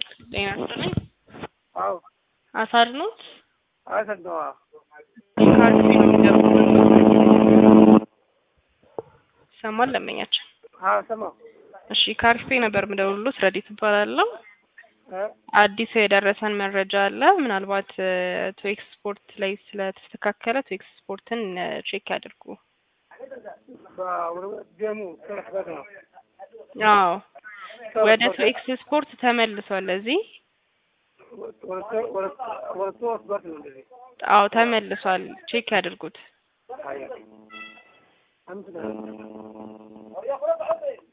ጤና ይስጥልኝ። አዎ አሳድ ኖት አሰደዋ ካርድ ነው የሚደውሉት። ይሰማል ለመኛችን። አዎ ሰማሁ እሺ ካርፌ ነበር የምደውሉት። ረዲት እባላለሁ። እ አዲስ የደረሰን መረጃ አለ። ምናልባት ቱ ኤክስፖርት ላይ ስለተስተካከለ ቱ ኤክስፖርትን ቼክ ያድርጉ። ደሙ ተመስበት ነው አዎ ወደ ቱ ኤክስፖርት ተመልሷል። እዚህ ወደ ተወስበት ነው እንደዚህ አዎ ተመልሷል። ቼክ ያድርጉት። አያ አምስት ነው